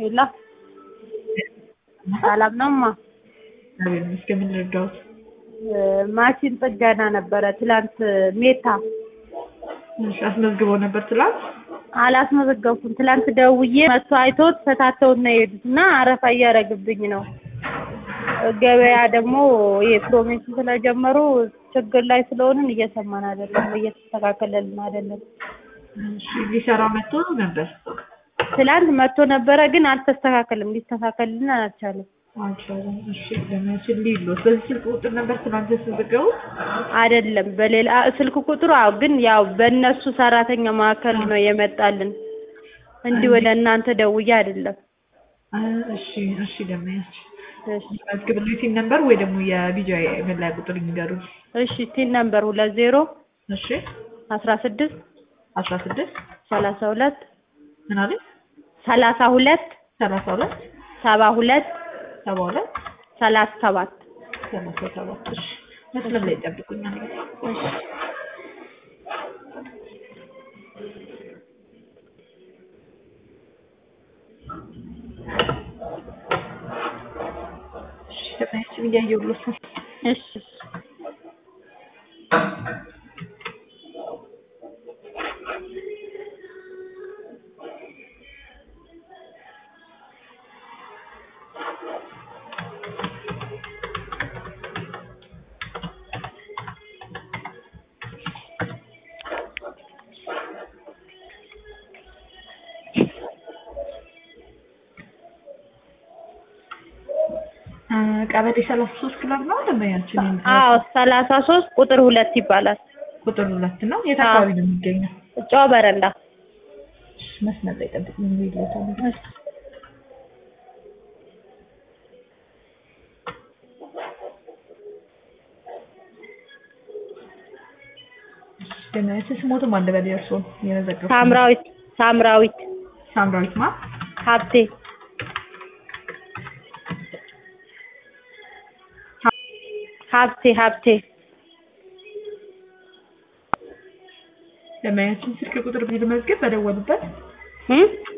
ሄሎ ሰላም ነው እማ? እግዚአብሔር ይመስገን። ምን ልርዳዎት? ማሽን ጥገና ነበረ ትላንት ሜታ እሺ፣ አስመዝግበው ነበር ትላንት? አላስመዘገብኩም። ትላንት ደውዬ መጥቶ አይቶት ፈታተውት ነው የሄዱት እና አረፋ እያደረግብኝ ነው። ገበያ ደግሞ ይሄ ፕሮሚሽን ስለጀመሩ ችግር ላይ ስለሆንን እየሰማን አይደለም፣ እየተስተካከለልን አይደለም። እሺ፣ ሊሰራው መጥቶ ነበር? ትላንት መጥቶ ነበረ ግን አልተስተካከልም፣ ሊስተካከልልን አልቻለም። አልቻለም። እሺ፣ ለማሽን ሊሎት በዚህ ስልክ ቁጥር ነበር ትናንት ያስመዘገቡት? አይደለም በሌላ ስልክ ቁጥሩ አዎ፣ ግን ያው በእነሱ ሰራተኛ ማዕከል ነው የመጣልን እንዲህ ወደ እናንተ ደውዬ አይደለም። እሺ፣ እሺ፣ ለማያች እሺ መዝግብልኝ ሲል ነበር ወይ ደግሞ የቢጃ መለያ ቁጥር ይንገሩኝ። እሺ ቲን ነምበር ሁለት ዜሮ እሺ፣ አስራ ስድስት አስራ ስድስት ሰላሳ ሁለት ምን አለ? ሰላሳ ሁለት ሰላሳ ሁለት ሰባ ሁለት ሰባ ሁለት ሰላሳ ሰባት ሰላሳ ሰባት እሺ፣ መስመር ላይ ይጠብቁኛል። እሺ እሺ፣ ለማያችን እያየሁሎት ነው። እሺ ቀበሌ ሰላሳ ሶስት ክለብ ነው ለማያችን አዎ ሰላሳ ሶስት ቁጥር ሁለት ይባላል። ቁጥር ሁለት ነው። የት አካባቢ ነው የሚገኘው? ጨው በረንዳ እሺ፣ መስመር ላይ ጠብቁኝ። ይሎታል እሺ ለማያችን ስሞትም አንድ በላይ እርሶ የመዘገቡ ሳምራዊት ሳምራዊት ሳምራዊት ማ ሀብቴ ሀብቴ ሀብቴ ለማያችን ስልክ ቁጥር ቢል መዝገብ በደወሉበት እም